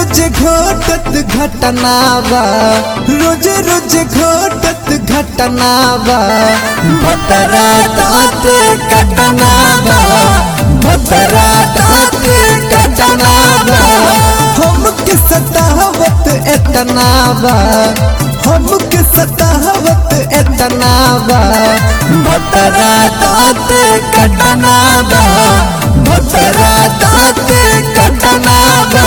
रोज घटत घटना बा रोज रोज घटत घटना बा भतरा दाँत कटना बा भतरा दाँत कटना बा हमके सतावत एतना बा हमके सतावत एतना बा भतरा दाँत कटना बा भतरा दाँत कटना बा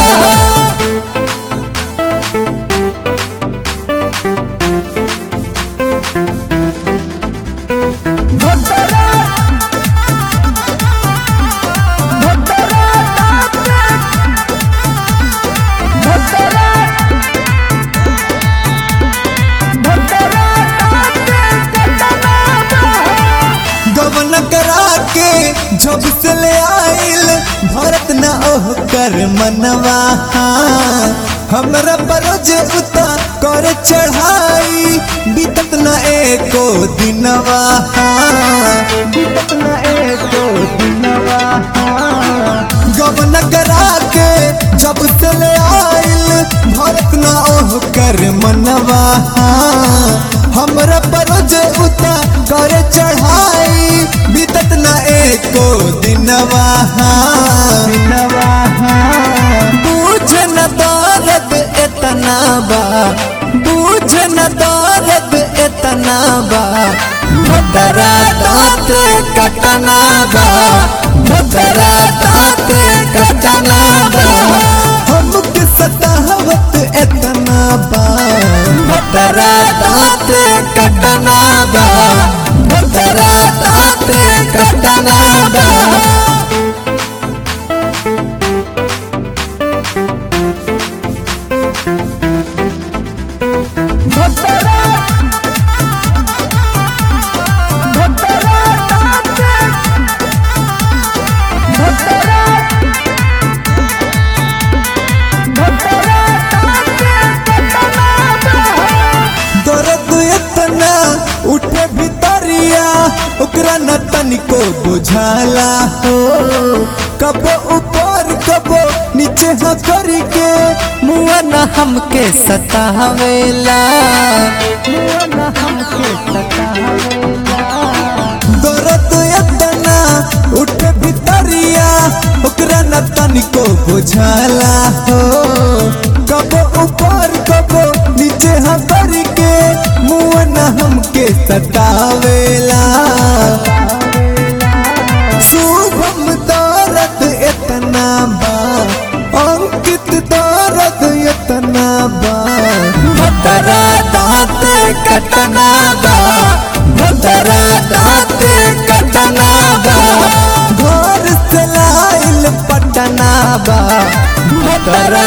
गवन करा के जब से ले आइल भरत न ओह कर मनवा हमरा बरोज उता कर चढ़ाई बीतत न एको दिनवा बीतत न एको दिनवा गवन करा के जब से ले आइल भरत न ओह कर मनवा हमरा बरोज उता कर चढ़ाई बीतत न एको दिनवा दिनवा बूझ न दर्द एतना बा बूझ न दर्द एतना बा भदरा दाँत कटना बा भदरा दाँत कटना बा हमके सतावत एतना बा भदरा दाँत कटना बा भदरा दाँत कटना बा दर्द इतना उठे भितरिया ओकरा न तनिको बुझाला हो कबो ऊपर कबो नीचे हाँ करके मुआ न हमके सतावेला मुआ न हमके सतावेला दर्द इतना उठे भितरिया ओकरा न तनिको बुझाला हो कबो ऊपर कबो नीचे हाँ करके मुँह न हमके सतावेला शुभम दर्द इतना बा अंकित दर्द इतना बा भदरा दाँत कटना बा भदरा दाँत कटना बा घर से लाइल पटना बा भदरा